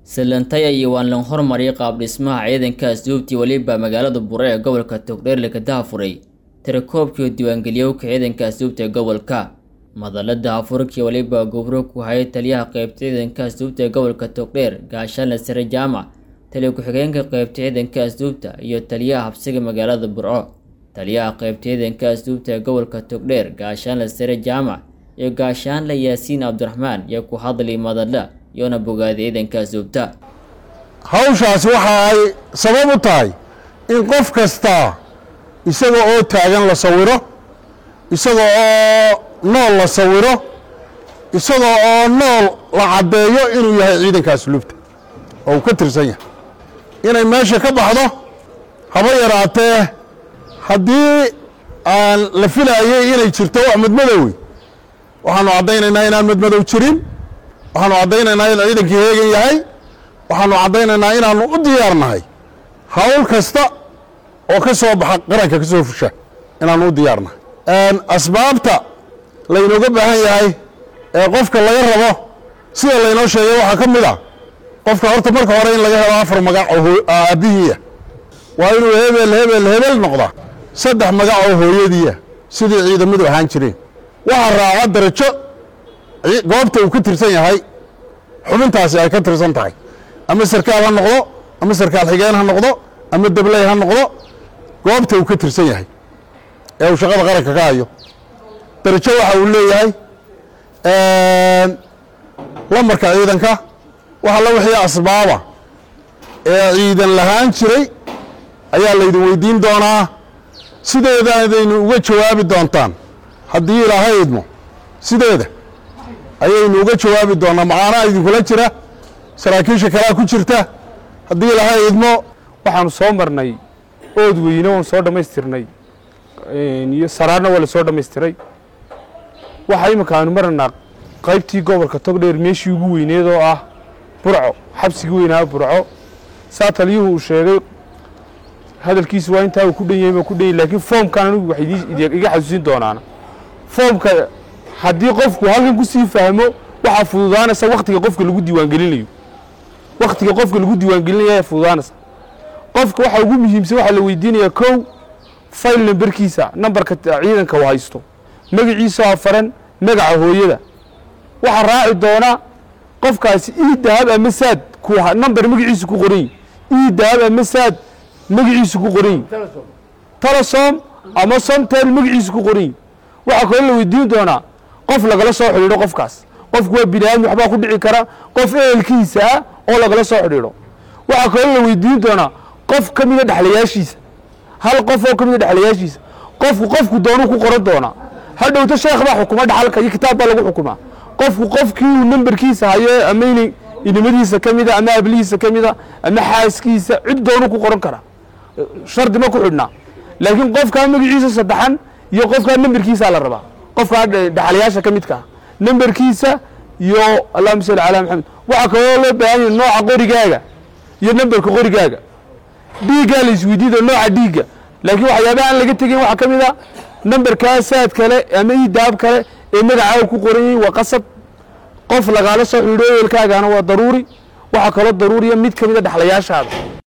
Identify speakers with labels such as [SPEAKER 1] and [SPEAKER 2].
[SPEAKER 1] salantaya iyo waan lan hormariyay qaab dhismaha ciidanka asluubtii weliba magaalada bure ee gobolka togdheer laga dahafuray tirakoobkii diiwaangeliyowka ciidanka asluubta ee gobolka madalada hafurkii weliba gubro ku hayay taliyaha qeybta ciidanka asluubta ee gobolka togdheer gaashaanle sare jaamac taliya ku-xigeenka qeybta ciidanka asluubta iyo taliyaha habsiga magaalada burco taliyaha qeybta ciidanka asluubta ee gobolka togdheer gaashaanle sare jaamac iyo gaashaanle yaasiin cabdiraxmaan iyo ku hadlay madala iyoona bogaaday ciidanka asluubta
[SPEAKER 2] hawshaasi waxa ay sabab u tahay in qof kasta isaga oo taagan la sawiro isaga oo nool la sawiro isaga oo nool la caddeeyo inuu yahay ciidanka asluubta oo uu ka tirsan yahay inay meesha ka baxdo haba yaraatee haddii aan la filaayay inay jirto wax madmadowey waxaanu caddaynaynaa inaan madmadow jirin waxaanu caddaynaynaa in ciidankii heegan yahay waxaanu caddaynaynaa inaanu u diyaarnahay hawl kasta oo ka soo baxa qaranka ka soo fusha inaanu u diyaarnahay asbaabta laynooga baahan yahay ee qofka laga rabo sida laynoo sheegay waxaa ka mid a qofka horta marka hore in laga helo afar magac oo aabbihiiya waa inuu hebel hebel hebel noqda saddex magac oo hooyadiiya sidii ciidamadu ahaan jireen waxaa raaca darajo goobta uu ka tirsan yahay xubintaasi ay ka tirsan tahay ama sarkaal ha noqdo ama sarkaal xigeen ha noqdo ama dabley ha noqdo goobta uu ka tirsan yahay ee uu shaqada qaranka ka hayo darajo waxa uu leeyahay lamarka ciidanka waxa la wixii asbaaba ee ciidan lahaan jiray ayaa laydin weydiin doonaa sideedaadaynu uga jawaabi doontaan haddii ilaahay idmo sideeda ayaynu uga jawaabi doonaa macaanaha idinkula jira saraakiisha kalea ku jirta haddii ilaahay idmo
[SPEAKER 3] waxaanu soo marnay ood weyne waanu soo dhammaystirnay iyo saraarna waa la soo dhammaystiray waxaa iminka aanu maranaa qaybtii gobolka togdheer meeshii ugu weyneed oo ah burco xabsigii weynaa burco saa taliyuhu uu sheegay hadalkiisu waa intaa uu ku dhan yahay baa ku dhan yahay laakiin foomkan anigu waxay iga xasuusin doonaana foomka haddii qofku halkan ku sii fahmo waxaa fududaanaysa wakhtiga qofka lagu diiwaangelinayo wakhtiga qofka lagu diiwaangelinayo ayaa fududaanaysa qofka waxaa ugu muhiimsan waxaa la weydiinayaa kow fayl namberkiisa nambarka ciidanka uu haysto magaciisa afaran magaca hooyada waxaa raaci doona qofkaasi ii dahab ama saad namber magaciisu ku qoran ii dahab ama saad magaciisu ku qoran telesom ama somtel magaciisu ku qoran waxaa kaloo la weydiin doonaa qof lagala soo xidhiidho qofkaas qofku waa bini aadmi waxbaa ku dhici kara qof ehelkiisa ah oo lagala soo xidhiidho waxaa kaloo la weydiin doonaa qof ka mida dhexlayaashiisa hal qof oo ka mida dhexlayaashiisa qofku qofku doonuu ku qoran doonaa hadhowto sheekh baa xukuma dhaxalka iyo kitaab baa lagu xukumaa qofku qofkii uu namberkiisa hayo ama ina inamadiisa ka mida ama ablihiisa ka mida ama xaaskiisa cid doonuu ku qoran karaa shardi ma ku xidhnaa laakiin qofkaa magaciisa saddexan iyo qofkaa namberkiisaa la rabaa qofkaa dhaxalayaasha ka midkaa namberkiisa iyo allahuma salli calaa maxamed waxaa kaloo loo baahan yahay nooca qorigaaga iyo namberka qorigaaga dhiiggaa la isweydiida nooca dhiigga laakiin waxyaabaha aan laga tegin waxaa ka mid a namberkaa saad kale ama idaab kale ee magacaaga ku qoran yahin waa qasab qof lagaala soo xidhiidho eelkaagana waa daruuri waxaa kaloo daruuriya mid ka mid a dhexlayaashaada